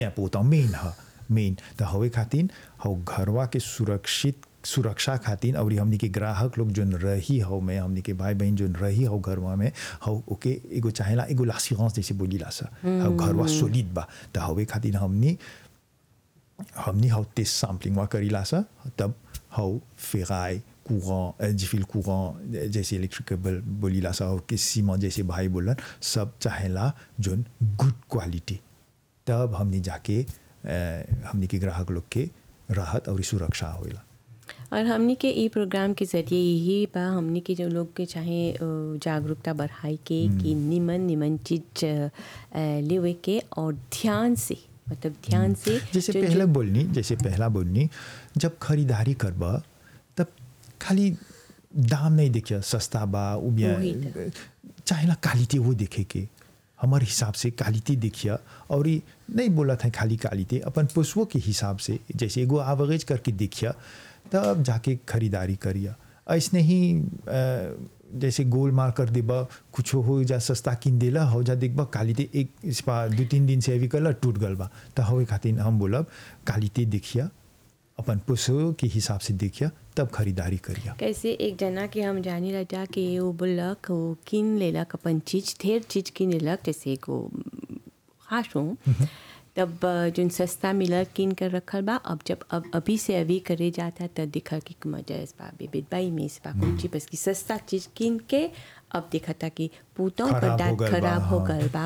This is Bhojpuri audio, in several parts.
पोता मेन ह मेन त हवे खातिर हौ घरवा के सुरक्षित सुरक्षा खातिर और हमनी के ग्राहक लोग जोन रही हो में हमनी के भाई बहन जोन रही हो घरवा में हौ ओके एगो चाहेला एगो लासिगंस जैसे बोली ला सा हौ घरवा सोलिड बा त हवे खातिर हमनी हमनी हौ टेस्ट सैम्पलिंग करीला सा तब हौ फेराई courant difficile courant जैसे इलेक्ट्रिकल बोलीला सा और सीमा जैसे भाई बोलन सब चाहेला जोन गुड क्वालिटी तब हमनी जाके हमनी के ग्राहक लोग के राहत और सुरक्षा होइला और हमनी के ई प्रोग्राम के जरिए यही बा हमनी के जो लोग के चाहे जागरूकता बढ़ाई के कि निमन निमन चीज लेवे के और ध्यान से मतलब ध्यान से जैसे पहले बोलनी जैसे पहला बोलनी जब खरीदारी करबा तब खाली दाम नहीं देखिए सस्ता बा उबिया चाहेला क्वालिटी वो देखे के हमारे हिसाब से क्वालिटी देखिए और ये नहीं बोला था खाली क्वालिटी अपन पशुओं के हिसाब से जैसे एगो आवरेज करके देखिए तब जाके खरीदारी करिए ऐसने ही जैसे गोल मार कर देबा कुछ हो जा सस्ता किन देला हो जा देखबा क्वालिटी एक इस दो तीन दिन से अभी कल टूट गल बा तो हवे खातिर हम बोलब क्वालिटी देखिए अपन पशु के हिसाब से देखिए तब खरीदारी करिए कैसे एक जना के हम जानी रहा कि वो बोलक वो किन लेलक अपन चीज ढेर चीज किन लेलक जैसे को खास हूँ तब जो सस्ता मिलल किन कर रखल बा अब जब अब अभी से अभी करे जाता तब देखा कि मजा इस बा बेबित बाई में इस बा कुछ बस की सस्ता चीज किन के अब देखा था कि पूतों का दांत खराब हो गल बा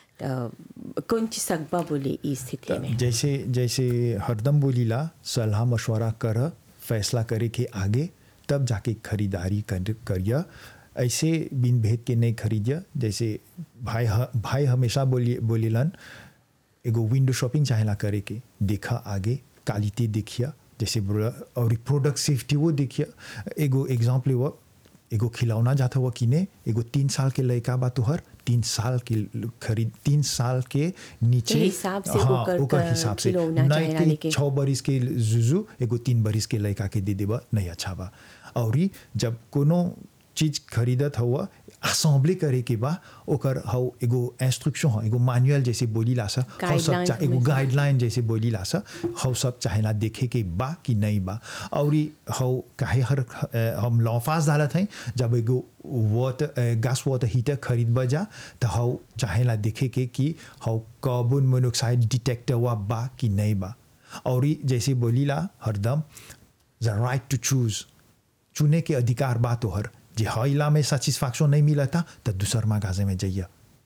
कौन चीज सकबा बोले इस स्थिति में जैसे जैसे हरदम बोलीला सलाह मशवरा कर फैसला करे के आगे तब जाके खरीदारी कर करिए ऐसे बिन भेद के नहीं खरीदिए जैसे भाई भाई हमेशा बोली बोलीलन एगो विंडो शॉपिंग चाहेला करे के देखा आगे क्वालिटी देखिए जैसे और प्रोडक्ट सेफ्टी वो देखिए एगो एग्जाम्पल वो एगो खिलौना जाता हुआ किने एगो तीन साल के लड़का बा तोहर तीन साल के खरीद तीन साल के नीचे हिसाब से हाँ, ओकर हिसाब से नहीं के छः बरिस के जुजू एगो तीन बरिस के लड़का के दे देबा नहीं अच्छा बा और जब कोनो चीज खरीदत हुआ असेंबली करे के बा ओकर हौ एगो इंस्ट्रक्शन हो एगो मैनुअल जैसे बोली ला सा हौ सब चाहे एगो गाइडलाइन जैसे बोली ला सा हौ सब चाहेला देखे के बा कि नहीं बा और हौ काहे हर हम लॉफास डालत हैं जब एगो वाटर गैस वाटर हीटर खरीद बजा तो हौ चाहेला देखे के कि हौ कार्बन मोनोक्साइड डिटेक्टर हुआ बा कि नहीं बा और जैसे बोली ला हरदम द राइट टू चूज चुने के अधिकार बा तोहर जे हईला में सेटिस्फैक्शन नहीं मिला था तो दूसर मागाजे में जाइए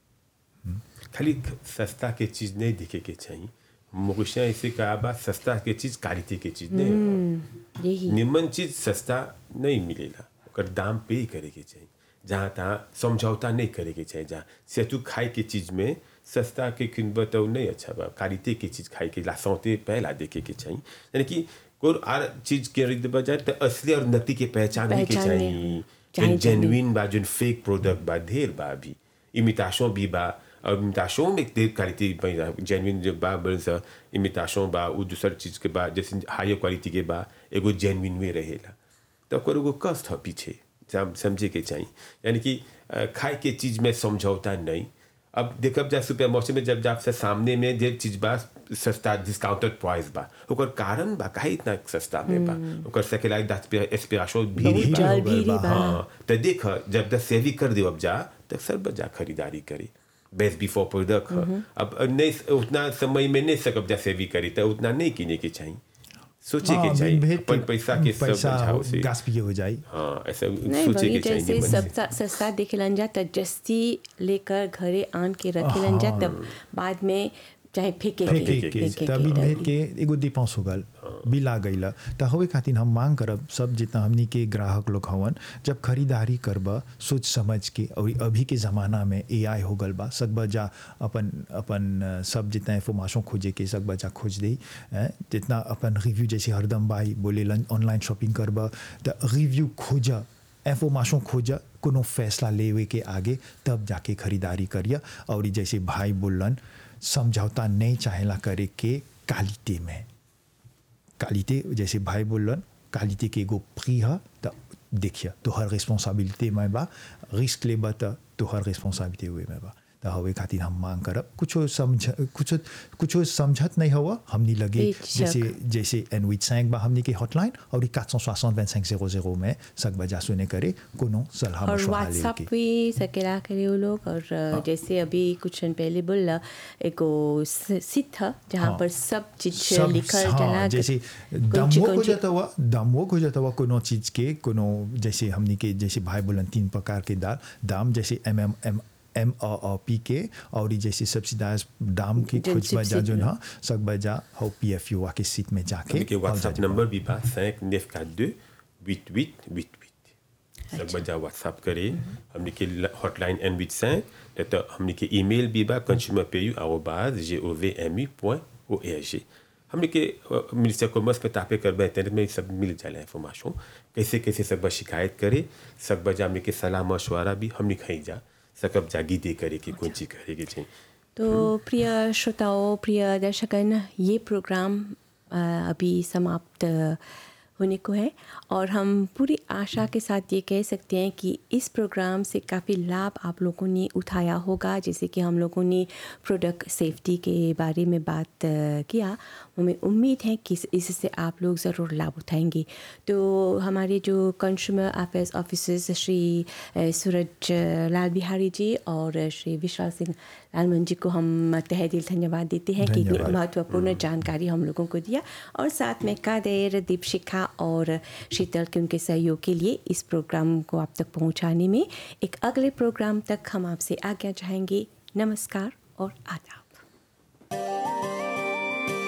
खाली सस्ता के चीज नहीं दिखे के चाहिए मुगशिया ऐसे कहा बा सस्ता के चीज क्वालिटी के चीज नहीं निमन चीज सस्ता नहीं मिलेला ओकर दाम पे करे के चाहिए जहाँ तहाँ समझौता नहीं करे के चाहिए जहाँ सेतु खाए के चीज में सस्ता के किनब तो नहीं अच्छा बा क्वालिटी के चीज खाए के लासौते पहला देखे के चाहिए यानी कि कोई आर चीज खरीद बजाय तो असली और नकली के पहचान के चाहिए जो जेन्युइन बा जो फेक प्रोडक्ट बा ढेर बा अभी इमिताशों भी बा और इमिताशों में ढेर क्वालिटी जेन्युइन जो बा बल सा इमिताशों बा वो दूसर चीज के बा जैसे हायर क्वालिटी के बा एगो जेन्युइन में रहेला तो ओकर एगो कष्ट है पीछे समझे के चाहिए यानी कि खाए के चीज में समझौता नहीं अब देखब जा सुपर मौसम में जब जा से सामने में जे चीज बा सस्ता डिस्काउंटेड प्राइस बा ओकर कारण बा काहे इतना सस्ता में बा ओकर सेकेलाई दस एस्पिरेशन भी बा हाँ तो देख जब तक सेवी कर दे अब जा तक सर बजा खरीदारी करी बेस्ट बिफोर प्रोडक्ट अब नहीं उतना समय में नहीं सकब जा सेवी करी तो उतना नहीं किने के चाहिए सोचे के चाहिए अपन पैसा के सब बचाव से गास्पिए हो जाए हाँ ऐसा नहीं सोचे बड़ी के चाहिए जैसे मन से। सस्ता सस्ता दिखलन जा त जस्ती लेकर घरे आन के रखलन जा तब बाद में चाहे फेंके फेंके के के फेंके तभी के भेद के एगो डिपेंस हो गल बिल आ गई तो हवे खातिर हम मांग करब सब जितना हमनी के ग्राहक लोग हवन जब खरीदारी करब सोच समझ के और अभी के ज़माना में एआई हो गल बा सकबा जा अपन अपन अ, सब जितना इंफॉर्मेशन खोजे के सकबा जा खोज दे जितना अपन रिव्यू जैसे हरदम भाई बोले ऑनलाइन शॉपिंग करब तो रिव्यू खोजा इंफॉर्मेशन खोजा कोनो फैसला लेवे के आगे तब जाके खरीदारी करिए और जैसे भाई बोलन समझौता नहीं चाहेला करे के क्वालिटी में क्वालिटी जैसे भाई बोलन क्वालिटी के एगो प्री है तो देखिए तोहर रिस्पॉन्सिबिलिटी में बा रिस्क लेबा तो तोहर रिस्पॉन्सिबिलिटी हुए में बा तो हवे खातिर हम मांग करब कुछो समझ कुछो कुछो समझत नहीं हुआ हमनी लगे बेशक। जैसे जैसे एन विच सैंक बा हमनी के हॉटलाइन और 460 25 00 में सक बजा सुने करे कोनो सलाह और मशवरा व्हाट्सअप लेके भी सकेला करे वो लोग और अ, जैसे अभी कुछ दिन पहले बोला एगो सिट था जहाँ हाँ। पर सब चीज सब लिखल हाँ, जना जैसे कौन ची- दामो कौन हो ची- जाता हुआ दामो हो जाता हुआ कोनो चीज के कोनो जैसे हमनी के जैसे भाई बोलन तीन प्रकार के दाल दाम जैसे M M M M P के और ई जैसे सब्सिडाइज दाम की जन खोज बजा subsidy जो में। ना सक बजा हो पी एफ यू के सीट में जाके हमके और व्हाट्सएप जाके- नंबर भी बा cinq neuf quatre deux huit huit huit huit सब बजा व्हाट्सएप करे हमने के हॉटलाइन एन विच cinq नहीं तो हमने के ईमेल भी बा कंज्यूमर पे यू आरोबाज J O V M U point O A G हमने के मिनिस्टर कॉमर्स पे तापे कर इंटरनेट में सब मिल जाला इंफॉर्मेशन कैसे कैसे सब शिकायत करे सब बजा हमने के सलाह मशवरा भी हमने खाई जा सकब जागी दे करे कि कौन चीज करे के चाहिए तो प्रिय श्रोताओं प्रिय दर्शकन ये प्रोग्राम अ, अभी समाप्त होने को है और हम पूरी आशा के साथ ये कह सकते हैं कि इस प्रोग्राम से काफ़ी लाभ आप लोगों ने उठाया होगा जैसे कि हम लोगों ने प्रोडक्ट सेफ्टी के बारे में बात अ, किया हमें उम्मीद है कि इस- इससे आप लोग ज़रूर लाभ उठाएंगे तो हमारे जो कंज्यूमर अफेयर्स ऑफिसर्स श्री अ, सूरज अ, लाल बिहारी जी और श्री विशाल सिंह लालमन जी को हम तहे दिल धन्यवाद देते हैं कि इतनी धन्यवाद। महत्वपूर्ण जानकारी हम लोगों को दिया और साथ में कादेर दीपशिखा और शीतल के उनके सहयोग के लिए इस प्रोग्राम को आप तक पहुंचाने में एक अगले प्रोग्राम तक हम आपसे आज्ञा चाहेंगे नमस्कार और आदाब